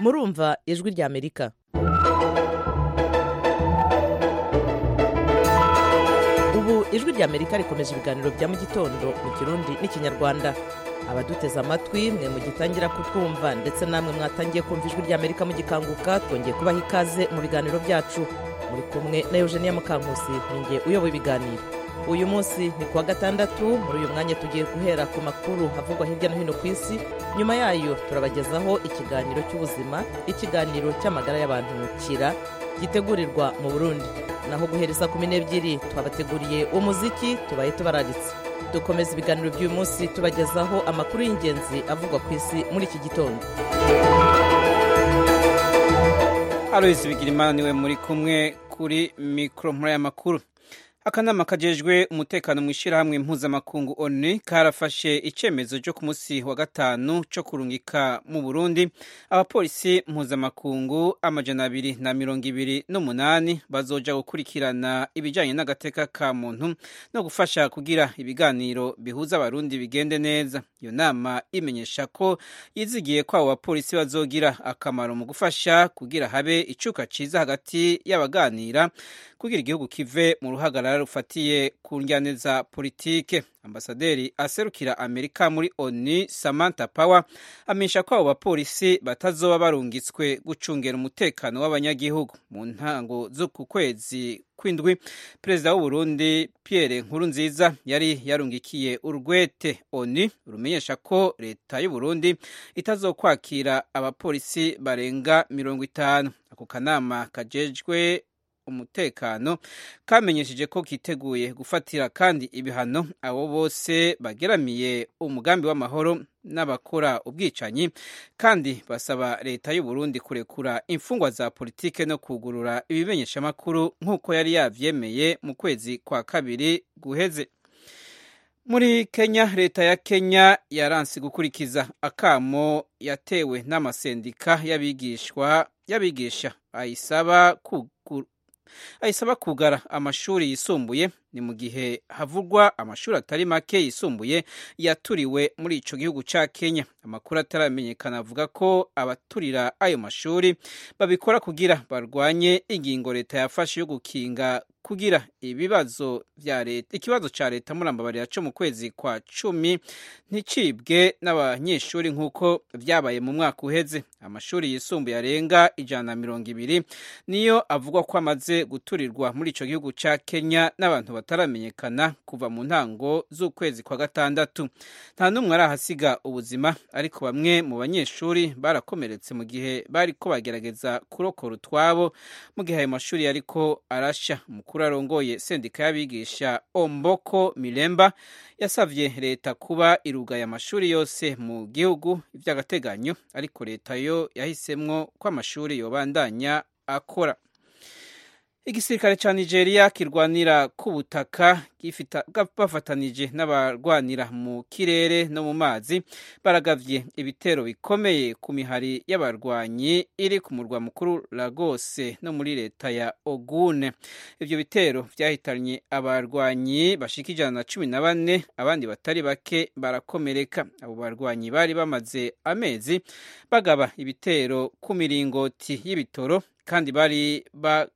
murumva ijwi rya amerika ubu ijwi rya amerika rikomeje ibiganiro bya mu gitondo mu kirundi n'ikinyarwanda abaduteze amatwi mwe mugitangira kutwumva ndetse namwe mwatangiye kumva ijwi rya amerika mugikanguka twongeye kubaha ikaze mu biganiro byacu muri kumwe na eugenia mukankusi ninjye uyoboye ibiganiro uyu munsi ni kuwa gatandatu muri uyu mwanya tugiye guhera ku makuru avugwa hirya no hino ku isi nyuma yayo turabagezaho ikiganiro cy'ubuzima ikiganiro cy'amagara y'abantu kira gitegurirwa mu burundi naho guhereza kumi n'ebyiri twabateguriye umuziki tubaye tubararitse dukomeza ibiganiro by'uyu munsi tubagezaho amakuru y'ingenzi avugwa ku isi muri iki gitondo aloyizi bigirimana niwe muri kumwe kuri mikoro muri aya makuru akanama kajejwe umutekano mu ishyirahamwe mpuzamakungu onu karafashe icyemezo cyo ku munsi wa gatanu cyo kurungika mu burundi abapolisi mpuzamakungu amajana abiri na mirongo ibiri n'umunani bazoja gukurikirana ibijyanye n'agateka ka muntu no gufasha kugira ibiganiro bihuza abarundi bigende neza iyo nama imenyesha ko yizigiye ko abo bapolisi bazogira akamaro mu gufasha kugira habe icuka ciza hagati y'abaganira kugira igihugu kive mu ruhagarara rufatiye ku njyane za politike ambasaderi aserukira amerika muri oni samantha power amenyesha ko abo bapolisi batazoba barungitswe gucungera umutekano w'abanyagihugu mu ntango z'uku kwezi kw'indwi perezida w'uburundi pierre nkurunziza yari yarungikiye urwete oni rumenyesha ko leta y'uburundi itazokwakira abapolisi barenga mirongo itanu ako kanama kajejwe umutekano kamenyesheje ko kiteguye gufatira kandi ibihano abo bose bageramiye umugambi w'amahoro n'abakora ubwicanyi kandi basaba leta y'u Burundi kurekura imfungwa za politike no kugurura ibimenyeshamakuru nk'uko yari yavyemeye mu kwezi kwa kabiri guheze muri kenya leta ya kenya yaranse gukurikiza akamo yatewe n'amasendika y'abigishwa y'abigisha ayisaba kugura ayisaba kugara amashuri yisumbuye ni mu gihe havugwa amashuri atari make yisumbuye yaturiwe muri ico gihugu ca Kenya amakuru ataramenyekana avuga ko abaturira ayo mashuri babikora kugira barwanye ingingo leta yafashe yo gukinga kugira ibibazo vya leta ikibazo ca leta murambabarira co mu kwezi kwa cumi nticibwe n'abanyeshuri nk'uko vyabaye mu mwaka uheze amashuri yisumbuye arenga ijana na mirongo ibiri niyo avugwa ko amaze guturirwa muri ico gihugu ca Kenya n'abantu bataramenyekana kuva mu ntango z'ukwezi kwa gatandatu nta n'umwe arahasiga ubuzima ariko bamwe mu banyeshuri barakomeretse mu gihe bariko bagerageza kurokora utwabo mu gihe ayo mashuri yariko arasha umukuru arongoye sendika y'abigisha omboko miremba yasavye leta kuba irugaye amashuri yose mu gihugu ivy'agateganyo ariko leta yo yahisemwo ko amashuri yobandanya akora igisirikare ca nigeria kirwanira ku butaka bafatanije n'abarwanira mu kirere no mu mazi baragavye ibitero bikomeye ku mihari y'abarwanyi iri ku murwa mukuru lagos no muri leta ya ogune ivyo bitero vyahitanye abarwanyi bashika ijana na cumi na bane abandi batari bake barakomereka abo barwanyi bari bamaze amezi bagaba ibitero ku miringoti y'ibitoro kandi bari ba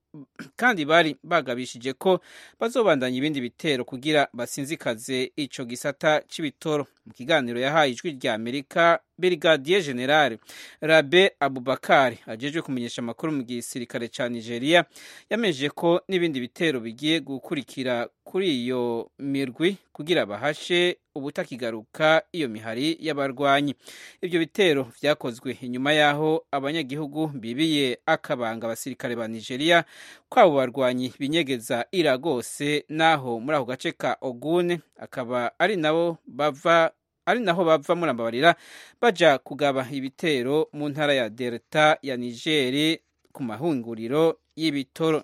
kandi bari bagabishije ko bazobandanya ibindi bitero kugira basinzikaze ico gisata c'ibitoro mu kiganiro yahaye ijwi rya amerika brigadier general rabe abubakar ajejwe kumenyesha amakuru mu gisirikare ca nigeria yamenyesheje ko n'ibindi bitero bigiye gukurikira kuri iyo mirwi kugira bahashe ubutakigaruka iyo mihari y'abarwanyi ibyo bitero vyakozwe inyuma y'aho abanyagihugu bibiye akabanga abasirikare ba nigeria ko abo barwanyi binyegeza iragose n'aho muri ako gace ka ogune akaba ari nabo bava ari naho bava murambabarira baja kugaba ibitero mu ntara ya delta ya nigeri ku mahunguriro y'ibitoro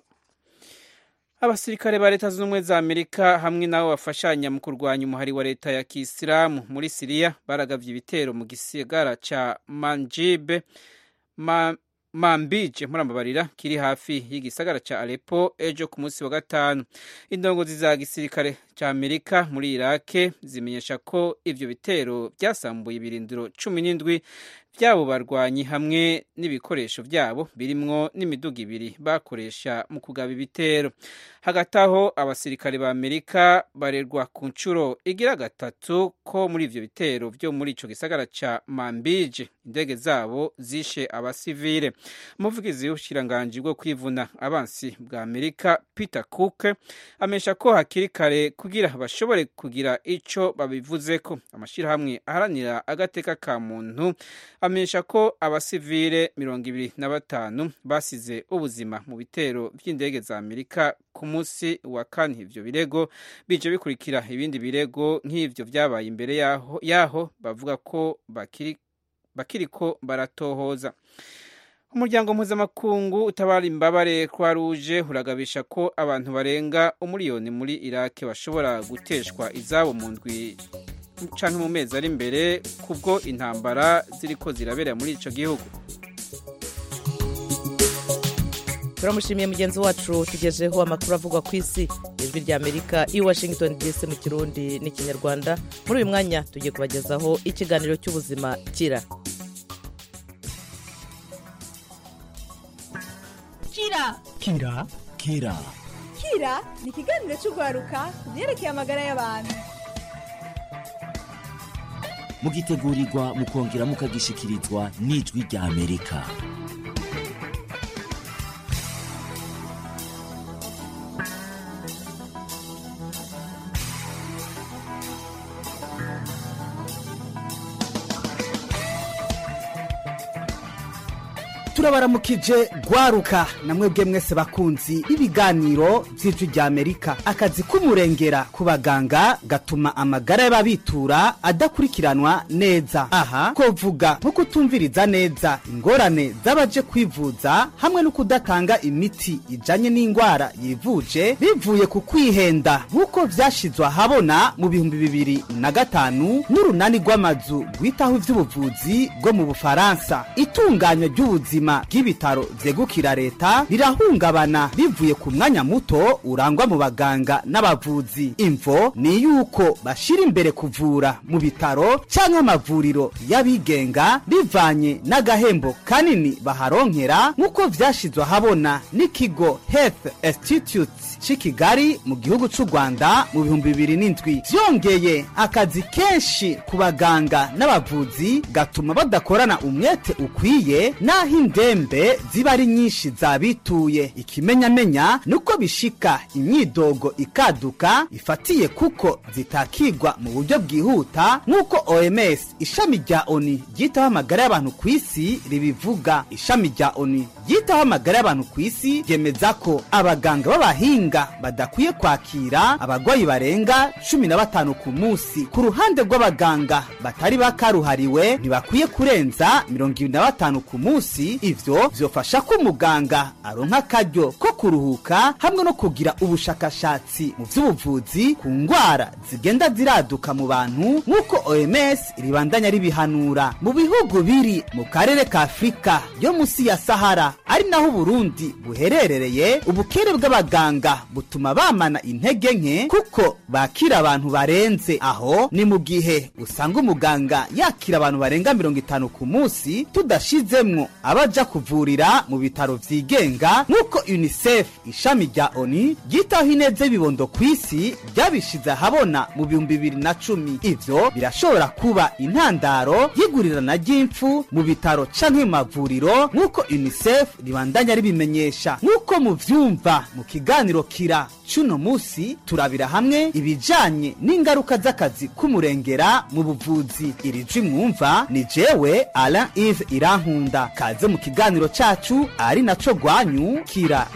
abasirikare ba leta zunze ubumwe za amerika hamwe n'abo bafashanya mu kurwanya umuhari wa leta ya kisilamu muri siriya baragavye ibitero mu gisigara ca manjibe ma, mambije murambabarira kiri hafi y'igisagara ca Aleppo ejo ku munsi wa gatanu indongozi za gisirikare cya amerika muri irake zimenyesha ko ivyo bitero byasambuye ibirindiro cumi n'indwi by'abo barwanyi hamwe n'ibikoresho byabo birimwo n'imiduga ibiri bakoresha mu kugaba ibitero hagati aho abasirikare ba amerika barerwa ku nshuro igira gatatu ko muri ivyo bitero vyo muri ico gisagara ca mambije indege zabo zishe abasivile umuvugizi w'ubushikiranganji bwo kwivuna abansi bwa amerika peter cook amenyesha ko hakiri kare kugira bashobore kugira ico babivuzeko amashirahamwe aharanira agateka ka muntu amenyesha ko abasivile mirongo ibiri na batanu basize ubuzima mu bitero vy'indege za amerika ku munsi wa kane ivyo birego bije bikurikira ibindi birego nk'ivyo vyabaye imbere yaho, yaho bavuga ko bakiri bakiriko baratohoza umuryango mpuzamakungu utabara imbabare kwa ruje uragabisha ko abantu barenga umuriyoni muri irake bashobora guteshwa izabo mu ndwi canke mu mezi ari imbere kubwo intambara ziriko zirabera muri ico gihugu turamushimiye mugenzi wacu tugejeho amakuru avugwa ku isi ijwi rya amerika i washington dc mu kirundi n'ikinyarwanda muri uyu mwanya tugiye kubagezaho ikiganiro cy'ubuzima kira kira kira kira kira ni ikiganiro cy'urwaruka ku byerekeye amagara y'abantu mugitegurirwa mukongera mukagishikirizwa n'ijwi rya amerika turabaramukije gwaruka namwebwe mwese bakunzi b'ibiganiro by'ijwi rya amerika akazi k'umurengera ku baganga gatuma amagara y'ababitura adakurikiranwa neza aha kovuga nko kutumviriza neza ingorane z'abaje kwivuza hamwe no kudatanga imiti ijanye n'indwara yivuje bivuye ku kwihenda nk'uko vyashizwe ahabona mu bihumbi bibiri na gatanu n'urunani rw'amazu rwitaho ivy'ubuvuzi bwo mu bufaransa itunganywa ry'ubuzima bw'ibitaro vyegukira leta rirahungabana bivuye ku mwanya muto urangwa mu baganga n'abavuzi imvo ni yuko bashira imbere kuvura mu bitaro canke amavuriro y'abigenga bivanye n'agahembo kanini baharonkera nk'uko vyashizwe ahabona n'ikigo health institute c'i kigali mu gihugu c'u rwanda mu bihumbi bibiri n'indwi vyongeye akazi kenshi ku baganga n'abavuzi gatuma badakorana umwete ukwiye n'aho indembe ziba ari nyinshi zabituye ikimenyamenya nuko bishika imyidogo ikaduka ifatiye kuko zitakigwa mu buryo bwihuta nk'uko oms ishami rya oni ryitaho amagara y'abantu ku isi ribivuga ishami rya oni ryitaho amagara y'abantu ku isi ryemeza ko abaganga b'abahinga badakwiye kwakira abarwayi barenga cumi na batanu ku munsi ku ruhande rw'abaganga batari bakaruhariwe ntibakwiye kurenza mirongo ibiri na batanu ku munsi ivyo vyofasha ko umuganga aronka akaryo ko kuruhuka hamwe no kugira ubushakashatsi mu vy'ubuvuzi ku ngwara zigenda ziraduka mu bantu nk'uko oms ribandanya ribihanura mu bihugu biri mu karere ka afurika yo musi ya sahara ari naho uburundi buherereye ubukere bw'abaganga butuma bamana intege nke kuko bakira abantu barenze aho ni mu gihe usanga umuganga yakira abantu barenga mirongo itanu ku munsi tudashizemwo abaja kuvurira mu bitaro vyigenga nk'uko unicef ishami rya oni ryitaho ineza y'ibibondo ku isi ryabishize ahabona mu bihumbi bibiri na cumi ivyo birashobora kuba intandaro y'igurirana ry'impfu mu bitaro canke mu mavuriro nk'uko unicef ribandanya ribimenyesha nk'uko muvyumva mu kiganiro kira cuno musi turabira hamwe ibijanye n'ingaruka z'akazi k'umurengera mu buvuzi iri jwi mwumva ni jewe alain ive irankunda kaze mu kiganiro cacu ari naco rwanyu kira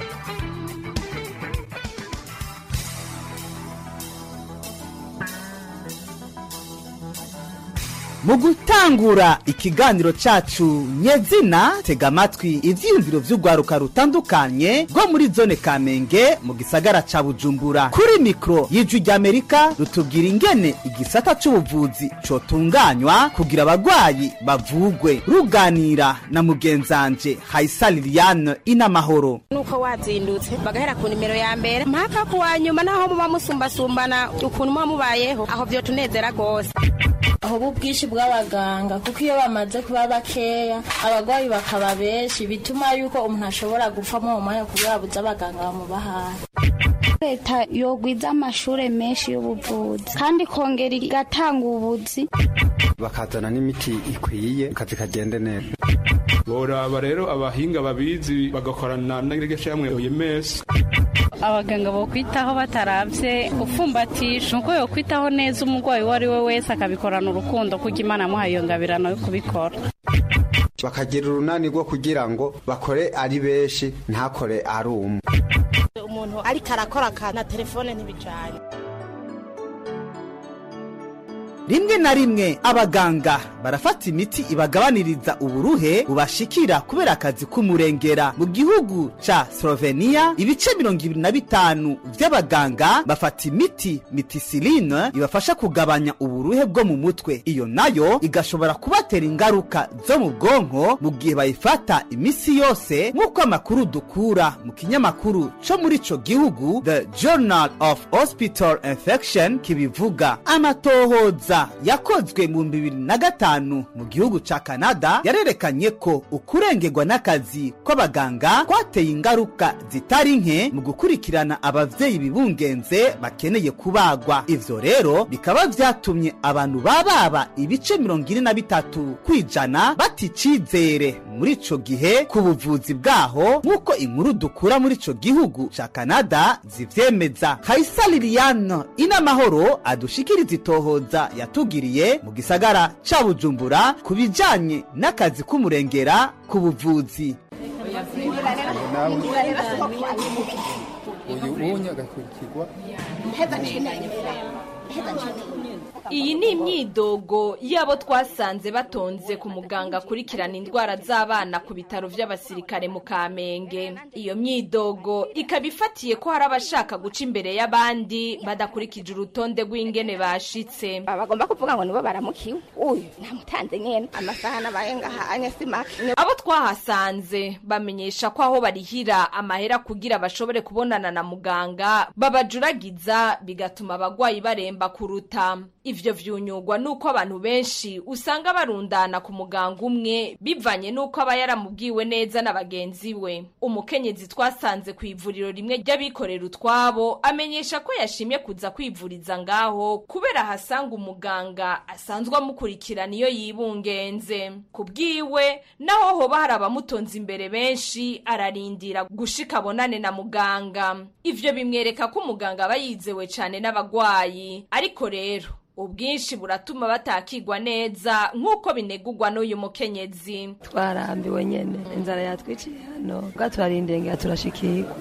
mu gutangura ikiganiro cacu nyezina tega amatwi ivyiyumviro vy'urwaruka rutandukanye rwo muri zone kamenge mu gisagara ca bujumbura kuri mikro y'ijwi ry'amerika rutubwira ingene igisata c'ubuvuzi cotunganywa kugira abagwayi bavugwe ruganira na mugenzanje hayisa liliane inamahoro nuko wazindutse bagahera ku nimero ya mbere mpaka ku wa nyuma naho muba musumbasumbana ukuntu muba mubayeho aho vyo tunezera rwose aho ubwinshi bw'abaganga kuko iyo bamaze kuba bakeya abarwayi bakaba benshi bituma yuko umuntu ashobora gupfa mu mwanya kubera abuze abaganga bamuba hafi leta yogwiza amashure menshi y'ubuvuzi kandi ikongera igatanga ubuzi bakazana n'imiti ikwiye akazi kagende neza boraba rero abahinga babizi bagakorana n'irgeshamwe OMS abaganga bo kwitaho bataravye ufumbatisha nuko yo kwitaho neza umurwayi uwo ari we wese akabikorana urukundo kuko imana amuhaye iyo ngabirano yo kubikora bakagira urunani rwo kugira ngo bakore ari benshi ntakore ari umwe umuntu ariko arakora na telefone ntibicanye rimwe na rimwe abaganga barafata imiti ibagabaniriza uburuhe bubashikira kubera akazi k'umurengera mu gihugu ca slovenia ibice mirongo ibiri na bitanu vy'abaganga bafata imiti mitisiline ibafasha kugabanya uburuhe bwo mu mutwe iyo nayo igashobora kubatera ingaruka zo mu bwonko mu gihe bayifata imisi yose nk'uko amakuru dukura mu kinyamakuru co muri ico gihugu the journal of hospital infection kibivuga amatohoza yakozwe mu bibiri na gatanu mu gihugu ca kanada yarerekanye ko ukurengerwa n'akazi kw'abaganga kwateye ingaruka zitari nke mu gukurikirana abavyeyi bibungenze bakeneye kubagwa ivyo rero bikaba vyatumye abantu bababa ibice mirongo ine na bitatu kwijana bata icizere muri ico gihe ku buvuzi bwaho nk'uko inkuru dukura muri ico gihugu ca kanada zivyemeza kaisa liliane inamahoro adushikiriza itohoza yatugiriye mu gisagara ca bujumbura ku bijanye n'akazi k'umurengera ku buvuzi uyu unye agakurikirwa iyi ni imyidogo y'abo twasanze batonze ku muganga akurikirana indwara z'abana ku bitaro by'abasirikare mu kamenge iyo myidogo ikaba ifatiye ko hari abashaka guca imbere y'abandi badakurikije urutonde rw'ingene bashitse bagomba kuvuga ngo nibo baramukiwe uyu namutanze nyene amasaha nabaye ngahanye si make abo twahasanze bamenyesha ko aho barihira amahera kugira bashobore kubonana na muganga babajuragiza bigatuma abagwayi baremba kuruta ivyo vyunyugwa nuko abantu benshi usanga barundana ku muganga umwe bivanye nuko aba yaramubwiwe neza na bagenzi we umukenyezi twasanze ku ivuriro rimwe ry'abikorera utwabo amenyesha ko yashimye kuza kwivuriza ngaho kubera ahasanga umuganga asanzwe amukurikirana iyo yibungenze ku bwiwe naho hoba hari abamutonze imbere benshi ararindira gushika abonane na muganga ivyo bimwereka ko umuganga aba yizewe cane n'abagwayi ariko rero ubwinshi buratuma batakigwa neza nk'uko binegurwa n'uyu mukenyezi twarambiwe nyene inzara yatwiciye hano bwa turarindengera turashikirwa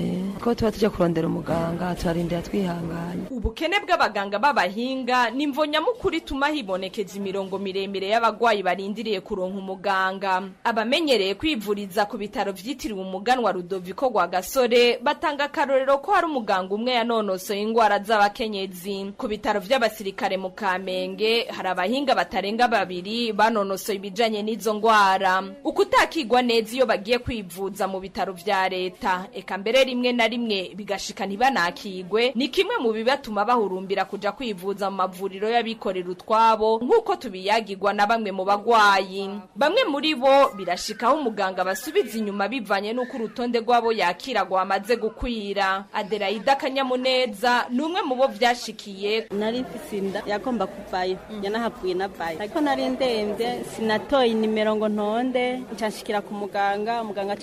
ko tuba tujya kurondera umuganga turarindira twihanganye ubukene bw'abaganga b'abahinga ni imvo nyamukuru ituma hibonekeza imirongo miremire y'abagwayi barindiriye kuronka umuganga abamenyereye kwivuriza ku bitaro vyitiriwe umuganwa rudoviko rwa gasore batanga akarorero ko hari umuganga umwe yanonosoye ingwara z'abakenyezi ku bitaro vy'abasirikare mu kamenge hari abahinga batarenga babiri banonosoye ibijanye n'izo ngwara ukutakigwa neza iyo bagiye kwivuza mu bitaro vya leta eka mbere rimwe na rimwe bigashika ntibanakigwe ni kimwe mu bibatuma bahurumbira kuja kwivuza mu mavuriro y'abikorera utwabo nk'uko tubiyagirwa na bamwe mu bagwayi bamwe muri bo birashikaho umuganga basubiza inyuma bivanye n'uko urutonde rw'abo yakira rwamaze gukwira adelaide akanyamuneza ni umwe mu bo vyashikiye nari mfise inda yagomba kuvayo yanahavuye navayo ariko nari ndemvye sinatoye inimero ngo ntonde ncanshikira ku muganga umuganga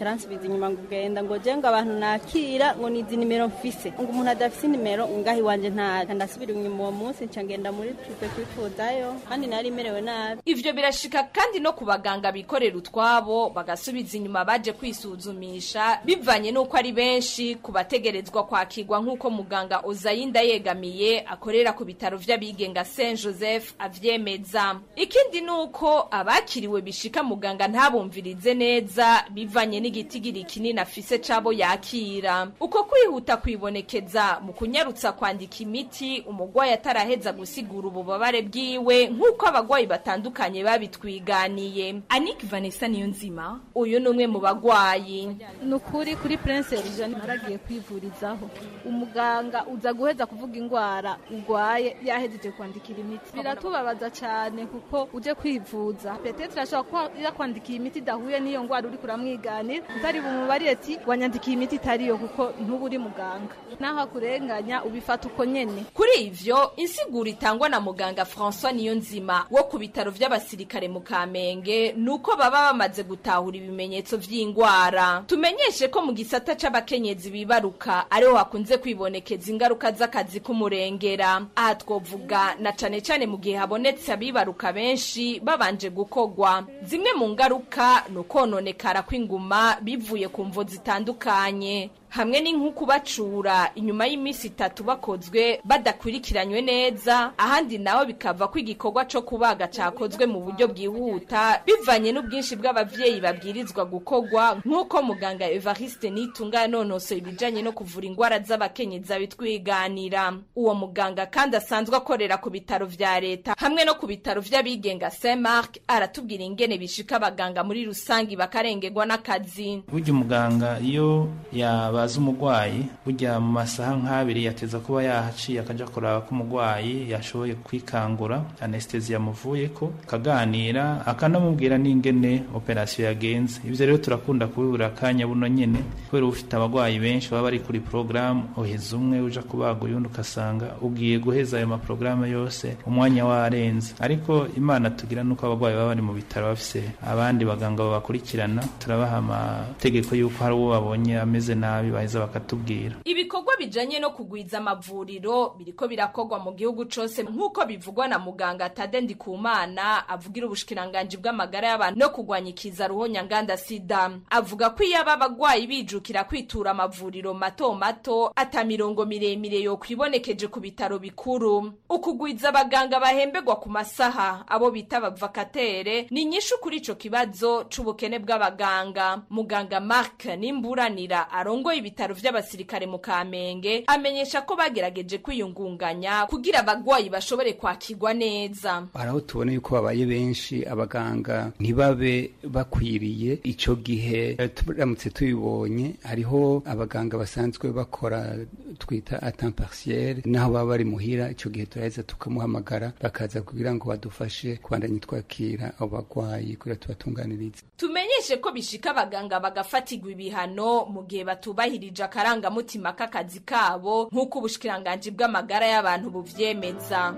agaca aransubiza inyuma ngo ugenda ngo je ngo abantu nakira ngo nizi nimero mfise ngo umuntu adafise nimero ngaho iwanje ntazi ndasubira inyuma uwo munsi nca ngenda muri tupe kwifuzayo kandi nari merewe nabi ivyo birashika kandi no ku baganga bikorera utwabo bagasubiza inyuma baje kwisuzumisha bivanye n'uko ari benshi ku bategerezwa kwakirwa nk'uko muganga ozayinda yegamiye akorera ku bitaro vy'abigenga saint joseph avyemeza ikindi ni uko abakiriwe bishika muganga ntabumvirize neza bivanye n'igitigiri kinini afise c'abo yakira uko kwihuta kwibonekeza mu kunyarutsa kwandika imiti umugwayi ataraheza gusigura ububabare bwiwe nk'uko abagwayi batandukanye babitwiganiye anik vanessa niyo nzima uyu ni umwe mu bagwayi ni ukuri kuri prince eugene naragiye kwivurizaho umuganga uza guheza kuvuga indwara urwaye yahejeje kwandikira imiti biratubabaza cyane kuko uje kwivuza petetre ashobora kuba yakwandikiye imiti idahuye n'iyo ndwara uri kuramwiganira utari bumubariye ati wanyandikiye imiti itariyo kuko ntuba uri muganga naho akurenganya ubifata uko nyene kuri ivyo insiguro itangwa na muganga françois niyo nzima wo ku bitaro vy'abasirikare mu kamenge nuko baba bamaze gutahura ibimenyetso vy'ingwara tumenyeshe ko mu gisata c'abakenyezi bibaruka ariho hakunze kwibonekeza ingaruka z'akazi k'umurengera aha twovuga na cane cane mu gihe habonetse abibaruka benshi babanje gukogwa zimwe mu ngaruka ni ukononekara kw'inguma bivuye ku mvo zitandukanye hamwe n'inkuku bacura inyuma y'iminsi itatu bakozwe badakurikiranywe neza ahandi naho bikava ko igikorwa co kubaga cakozwe mu buryo bwihuta bivanye n'ubwinshi bw'abavyeyi babwirizwa gukorwa nk'uko muganga evariste nitunga yanonosoye ibijanye no kuvura ingwara z'abakenyezi abitwiganira uwo muganga kandi asanzwe akorera ku bitaro vya leta hamwe no ku bitaro vy'abigenga saint mark aratubwira ingene bishika abaganga muri rusangi bakarengerwa n'akazi burya umuganga iyo yabaza umugwayi burya mu masaha nk'abiri yateza kuba yahaciye akaja kuraba ko umugwayi yashoboye kwikangura anestesi yamuvuyeko akaganira akanamubwira n'ingene operasiyo yagenze ivyo rero turakunda kubibura akanya buno nyene kubera uba ufite abagwayi benshi baba bari kuri porogaramu uheza umwe uja kubaga uyundi ugasanga ugiye guheza ayo maporogaramu yose umwanya warenze ariko imana tugira nuko abagwayi baba bari mu bitaro bafise abandi baganga babakurikirana turabaha amategeko y'uko hari uwo babonye ameze nabi baheza bakatubwira ibikorwa bijanye no kugwiza amavuriro biriko birakorwa mu gihugu cose nk'uko bivugwa na muganga tade ndikumana avugira ubushikiranganji bw'amagara y'abantu no kugwanya ikiza ruhonyanganda sida avuga ko iyo aba bagwayi bijukira kwitura amavuriro mato mato ata mirongo miremire yo kwibonekeje ku bitaro bikuru ukugwiza abaganga bahembegwa ku masaha abo bita abavakatere ni nyinshi kuri ico kibazo c'ubukene bw'abaganga muganga mark nimburanira arongoye ibitaro vy'abasirikare mu kamenge amenyesha ko bagerageje kwiyungunganya kugira abagwayi bashobore kwakirwa neza hari aho tubona yuko babaye benshi abaganga ntibabe bakwiriye ico gihe turamutse tubibonye hariho abaganga basanzwe bakora twita atemps partiel naho baba bari muhira ico gihe turaheza tukamuhamagara bakaza kugira ngo badufashe kubandanya twakira abo bagwayi kugira tubatunganirize tumenyeshe ko bishika abaganga bagafatirwa ibihano mu gihe batubahirije akarangamutima k'akazi kabo nk'uko ubushikiranganji bw'amagara y'abantu buvyemeza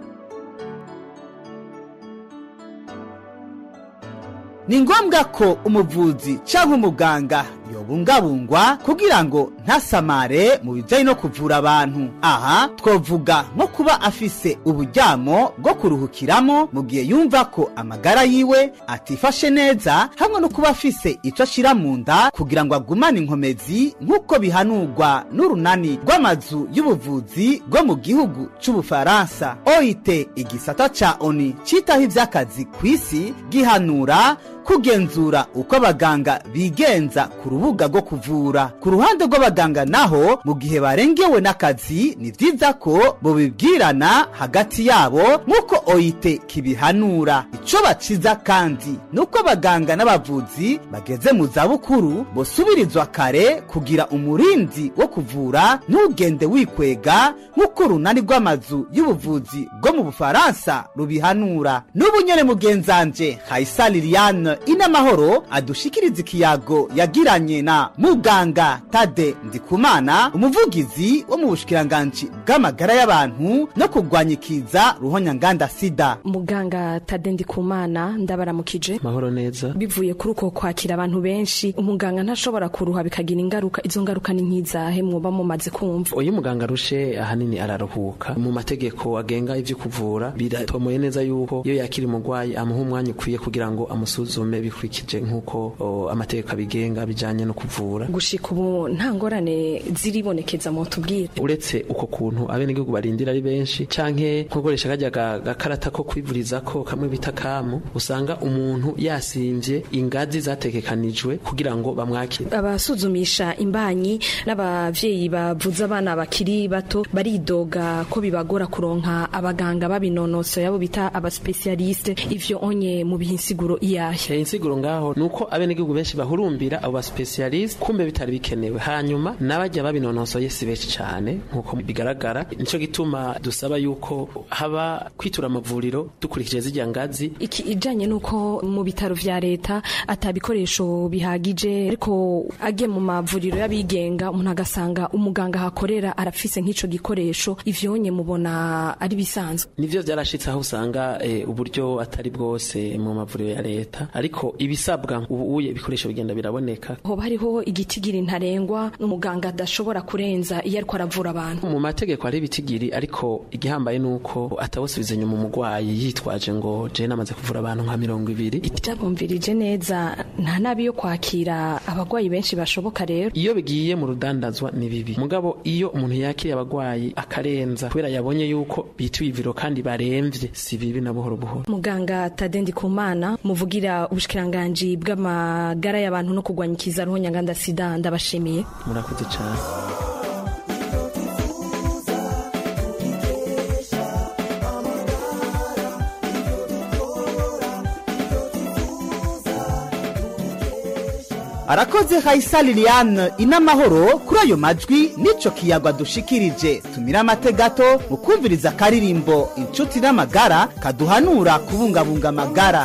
ni ngombwa ko umuvuzi cyangwa umuganga yobungabungwa kugira ngo ntasamare mu bijyanye no kuvura abantu aha twavuga nko kuba afise uburyamo bwo kuruhukiramo mu gihe yumva ko amagara yiwe atifashe neza hamwe no kuba afise icyo ashyira mu nda kugira ngo agumane inkomezi nk'uko bihanurwa n'urunani rw'amazu y'ubuvuzi rwo mu gihugu cy'ubufaransa oit igisata ca oni cyitaho iby'akazi ku isi gihanura kugenzura uko abaganga bigenza ku rubuga rwo kuvura ku ruhande rw'abaganga naho mu gihe barengewe n'akazi ni byiza ko bubibwirana hagati yabo nk'uko oyite kibihanura icyo baciza kandi ni uko abaganga n'abavuzi bageze mu zabukuru bosubirizwa kare kugira umurindi wo kuvura ntugende wikwega nk'uko urunani rw'amazu y'ubuvuzi bwo mu bufaransa rubihanura n'ubu nyene mugenzanje hayisa liliane liliane inamahoro adushikiriza ikiyago yagiranye na muganga tade ndikumana umuvugizi wo mu bushikiranganji bw'amagara y'abantu no kurwanya ikiza ruhonyanganda sida muganga tade ndikumana ndabaramukije mahoro neza bivuye kuri uko kwakira abantu benshi umuganga ntashobora kuruha bikagira ingaruka izo ngaruka ni nk'izahe mwoba mumaze kumva uyu muganga arushe ahanini araruhuka mu mategeko agenga ivyo kuvura biratomoye neza yuko iyo yakira umurwayi amuha umwanya ukwiye kugira ngo amusuzume bikurikije nk'uko o, amategeko abigenga bijanye no kuvura gushika ubu nta ngorane ziribonekeza mu tubwire uretse uko kuntu abenegihugu barindira ari benshi canke nkogoresha kajya ga- gakarata ko kwivurizako kamwe bita kamu usanga umuntu yasimvye ingazi zategekanijwe kugira ngo bamwakire abasuzumisha imbanyi n'abavyeyi bavuza abana bakiri bato baridoga ko bibagora kuronka abaganga babinonosoye abo bita abaspesialiste ivyo onye mu bihinsiguro iyahe Eh, insiguro ngaho nuko abenegihugu benshi bahurumbira abo baspecialist kumbe bitari bikenewe hanyuma n'abajya babinonosoye si benshi cyane nkuko bigaragara nico gituma dusaba yuko haba kwitura amavuriro dukurikije zijya ngazi iki ijanye nuko mu bitaro vya leta atabikoresho bihagije ariko agiye mu mavuriro y'abigenga umuntu agasanga umuganga hakorera arafise nk'ico gikoresho ivyonye mubona ari bisanzwe nivyo vyarashitse aho usanga eh, uburyo atari bwose mu mavuriro ya leta ariko ibisabwa ubu uye ibikoresho bigenda biraboneka hoba hariho igitigiri ntarengwa umuganga adashobora kurenza iyo ariko aravura abantu mu mategeko hari ibitigiri ariko igihambaye nuko atawusubiza inyuma umurwayi yitwaje ngo je namaze kuvura abantu nka mirongo ibiri byabumvirije neza nta nabi yo kwakira abagwayi benshi bashoboka rero iyo bigiye mu rudandazwa ni bibi mugabo iyo umuntu yakiriye abagwayi akarenza kubera yabonye yuko bituye iviro kandi baremvye si bibi na buhoro buhoro muganga tadendi kumana muvugira ubushikiranganji bw'amagara y'abantu no kurwanya ikiza ruhonyanganda sida ndabashimiye murakoze cane arakoze hayisa liliane inamahoro kuri ayo majwi n'ico kiyago dushikirije tumira amate gato mu kumviriza akaririmbo inshuti n'amagara kaduhanura kubungabunga amagara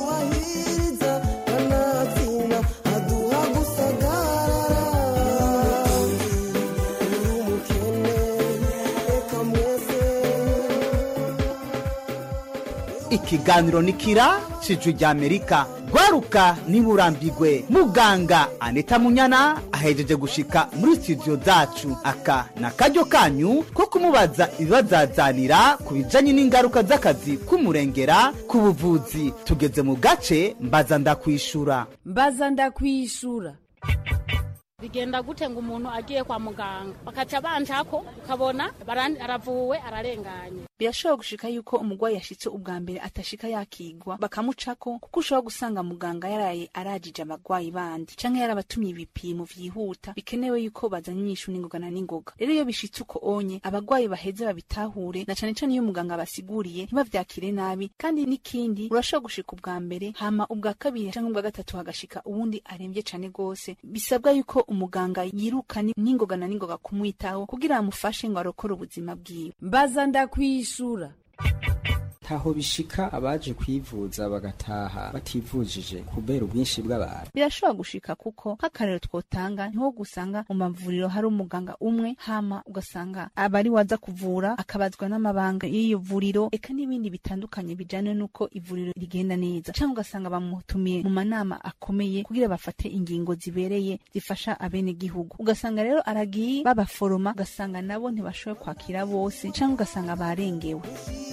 ikiganiro ni kira cijwi rya amerika gwaruka niburambigwe muganga aneta munyana ahejeje gushika muri studio zacu aka na karyo kanyu ko kumubaza ibibazazanira ku bijanye n'ingaruka z'akazi k'umurengera ku buvuzi tugeze mu gace mbaza ndakwishura mbaza ndakwishura bigenda gute ngo umuntu agiye kwa muganga bakaca banjako ukabona barandi- aravuwe ararenganye birashobora gushika yuko umurwayi yashitse ubwa mbere atashika yakigwa bakamucako kuko ushobora gusanga muganga yaraye arajije abagwayi bandi canke yarabatumye ibipimo vyihuta bikenewe yuko bazanye inyishu n'ingoga na n'ingoga rero iyo bishitse uko onye abagwayi baheze babitahure na cane cane iyo muganga basiguriye ntibavyakire nabi kandi n'ikindi urashobora gushika ubwa mbere hama ubwa kabiri canke ubwa gatatu hagashika uwundi aremvye cane gose bisabwa yuko umuganga yirukana n'ingoga na n'ingoga kumwitaho kugira amufashe ngo arokore ubuzima bwiwe mbaza ndakwishura taho bishika abaje kwivuza bagataha bativujije kubera ubwinshi bw'abantu birashobora gushika kuko nk'akarero twotanga niho gusanga mu mavuriro hari umuganga umwe hama ugasanga abari waza kuvura akabazwa n'amabanga y'iyo vuriro eka n'ibindi bitandukanye bijanye n'uko ivuriro rigenda neza canke ugasanga bamutumiye mu manama akomeye kugira bafate ingingo zibereye zifasha abenegihugu ugasanga rero aragiye babaforoma ugasanga nabo ntibashoboye kwakira bose canke ugasanga barengewe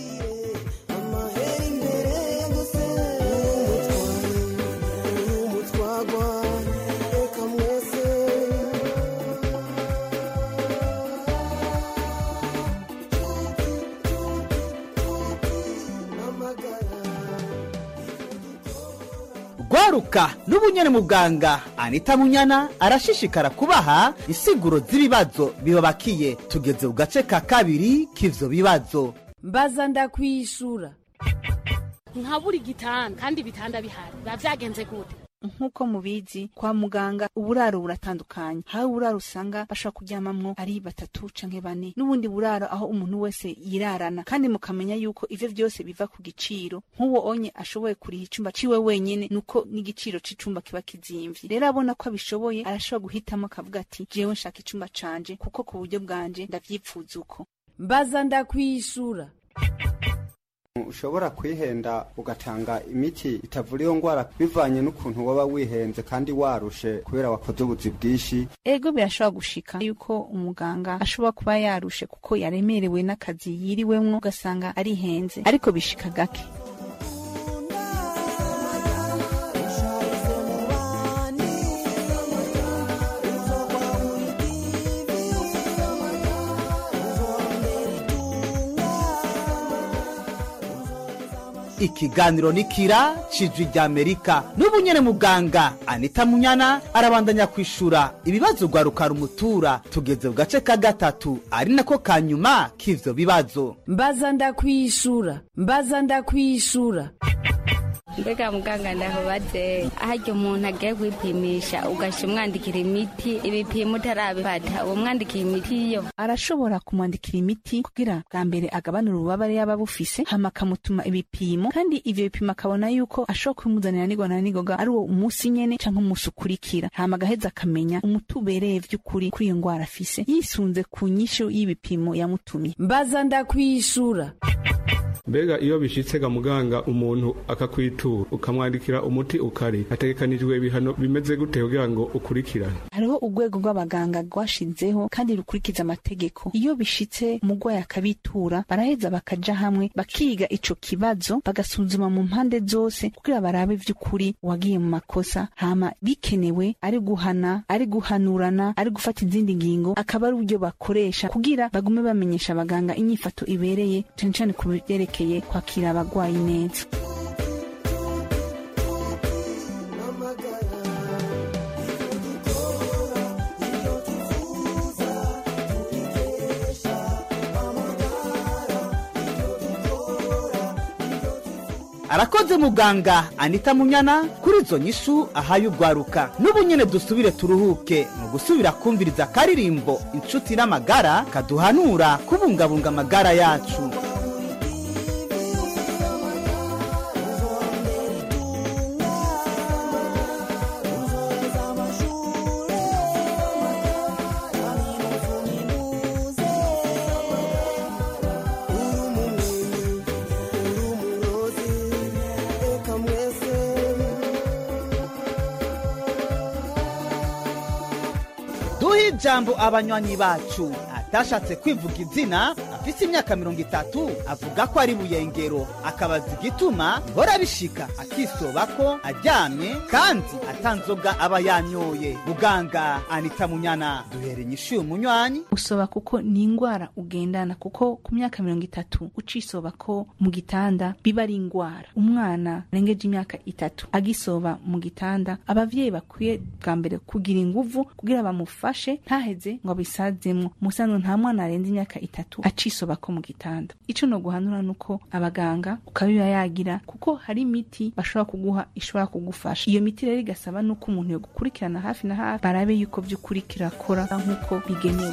gwaruka n'ubunyene muganga anita munyana arashishikara kubaha insiguro z'ibibazo bibabakiye tugeze ku gace ka kabiri k'ivyo bibazo mbaza ndakwishura nka buri gitanda kandi ibitanda bihari biba vyagenze gute nk'uko mubizi kwa muganga uburaro buratandukanye hari uburaro usanga bashobora kuryamamwo ari batatu canke bane n'ubundi buraro aho umuntu wese yirarana kandi mukamenya yuko ivyo vyose biva ku giciro nk'uwo onye ashoboye kuriha icumba ciwe wenyene nuko n'igiciro c'icumba kiba kizimvye rero abona ko abishoboye arashobora guhitamo akavuga ati jewe nshaka icumba canje kuko ku buryo bwanje ndavyipfuza uko mbaza ndakwishura ushobora kwihenda ugatanga imiti itavura iyo ngwara bivanye n'ukuntu waba wihenze kandi warushe kubera wakoze ubuzi bwinshi ego birashobora gushika yuko umuganga ashobora kuba yarushe kuko yaremerewe n'akazi yiriwemwo ugasanga arihenze ariko bishika gake ikiganiro nikira cijwi rya amerika n'ubu nyene muganga anita munyana arabandanya kwishura ibibazo rwaruka rumutura tugeze ku gace ka gatatu ari nako ka nyuma k'ivyo bibazo mbaza ndakwishura mbaza ndakwishura mbega muganga ndahubaze harya umuntu agiye kwipimisha ugasha umwandikira imiti ibipimo utarabifata uwo mwandikira imiti yo arashobora kumwandikira imiti kugira bwa mbere agabanura ububabare yaba bufise hama akamutuma ibipimo kandi ivyo bipimo akabona yuko ashobora kubimuzanira nigoga na nigoga ari uwo umunsi nyene canke umunsi ukurikira hama agaheza akamenya umuti ubereye vy'ukuri kuri iyo ngwara afise yisunze ku nyishu y'ibipimo yamutumye mbaza ndakwishura mbega iyo bishitse ga muganga umuntu akakwitura ukamwandikira umuti ukari hategekanijwe ibihano bimeze gute kugira ngo ukurikirane hariho urwego rw'abaganga rwashizeho kandi rukurikiza amategeko iyo bishitse umurwayi akabitura baraheza bakaja hamwe bakiga ico kibazo bagasuzuma mu mpande zose kugira barabe vy'ukuri uwagiye mu makosa hama bikenewe ari guhana ari guhanurana ari gufata izindi ngingo akaba ari uburyo bakoresha kugira bagume bamenyesha abaganga inyifato ibereye cane cane ku byerekeye kwakira abagwayi neza arakoze muganga anita munyana kuri izo nyishu ahaye urwaruka n'ubu nyene dusubire turuhuke mu gusubira kumviriza akaririmbo inshuti n'amagara kaduhanura kubungabunga amagara yacu duhe ijambo abanywanyi bacu atashatse kwivuga izina afise imyaka mirongo itatu avuga ko ari buyengero akabaza igituma bihora bishika akisoba ko aryamye kandi atanzoga aba yanyoye muganga anita munyana duhere inyishu y'umunywanyi usoba kuko ni ingwara ugendana kuko ku myaka mirongo itatu ucisoba ko mu gitanda biba ari ingwara umwana arengeje imyaka itatu agisoba mu gitanda abavyeyi bakwiye bwa mbere kugira inguvu kugira bamufashe ntaheze ngo abisazemwo musanzwe nta mwana arenze imyaka itatu acisoba ko mu gitanda ico no guhanura nuko abaganga ukabiba yagira kuko hari imiti bashobora kuguha ishobora kugufasha iyo miti rero igasaba nuko umuntu yo gukurikirana hafi na hafi barabe yuko vy'ukuri kirakora nk'uko bigenewe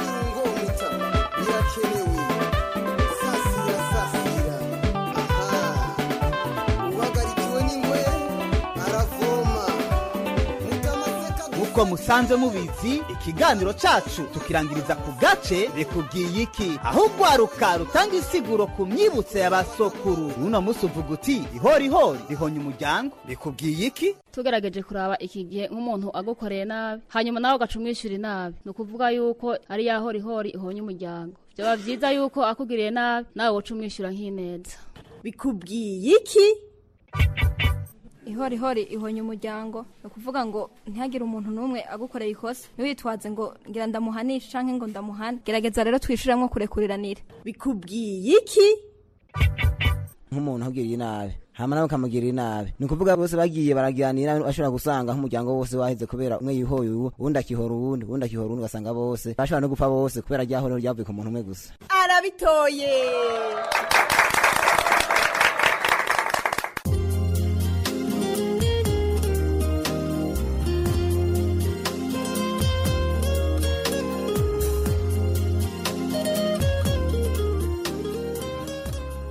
uko musanze mubizi ikiganiro cacu tukirangiriza ku gace bikubwiye iki aho urwaruka rutanga insiguro ku myibutso ya basokuru uno musi uvuga uti ihorihori rihonya umuryango bikubwiye iki tugerageje kuraba iki gihe nk'umuntu agukoreye nabi hanyuma nawe ugaca umwishyura inabi ni ukuvuga yuko ari ya horihori ihonya umuryango byaba byiza yuko akugiriye nabi nawe woca umwishyura nk'ineza bikubwiye iki ihorihori ihonya umuryango ni ukuvuga ngo ntihagire umuntu n'umwe agukoreye ikosa ntiwitwaze ngo ngira ndamuhanishe cyangwa ngo ndamuhane gerageza rero twishyuremo kurekuriranire bikubwiye iki nk'umuntu ahugiriye nabi hama nawe ukamugirira inabi ni ukuvuga bose bagiye baraganira bashobora gusanga nk'umuryango wose waheze kubera umwe yihoye uwo uwundi akihora uwundi uwundi akihora uwundi ugasanga bose bashobora no gupfa bose kubera ryahorero ryavuye ku muntu umwe gusa arabitoye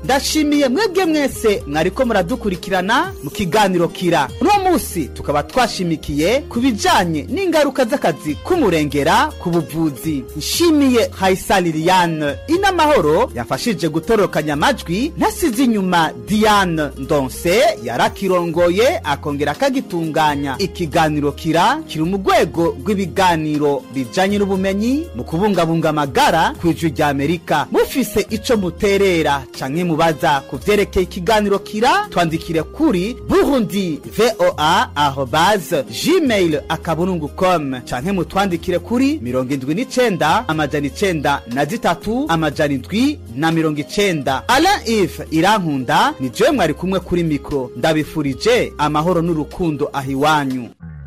ndashimiye mwebwe mwese mwariko muradukurikirana mu kiganiro kira uno munsi tukaba twashimikiye ku bijanye n'ingaruka z'akazi k'umurengera ku buvuzi nshimiye hayisa liliane inamahoro yafashije gutorokanya amajwi ntasize inyuma diane ndonse yarakirongoye akongera akagitunganya ikiganiro kira kiri mu rwego rw'ibiganiro bijanye n'ubumenyi mu kubungabunga amagara ku ijwi rya amerika mufise ico muterera canke mubaza ku vyerekeye ikiganiro kira twandikire kuri burundi voa arobase gmail akaburungu com canke mutwandikire kuri mirongo indwi n'icenda amajana icenda na zitatu amajana indwi na mirongo icenda alain ive irankunda ni jewe mwari kumwe kuri mikro ndabifurije amahoro n'urukundo aho iwanyu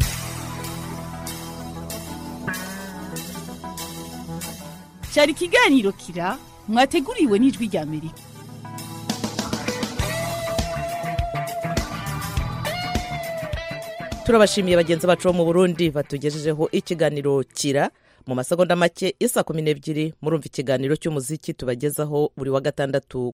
cyari ikiganiro kira mwateguriwe n'ijwi rya amerika turabashimiye bagenzi bacu bo mu burundi batugejejeho ikiganiro kira mu masegonda make isa kumi n'ebyiri murumva ikiganiro cy'umuziki tubagezaho buri wa gatandatu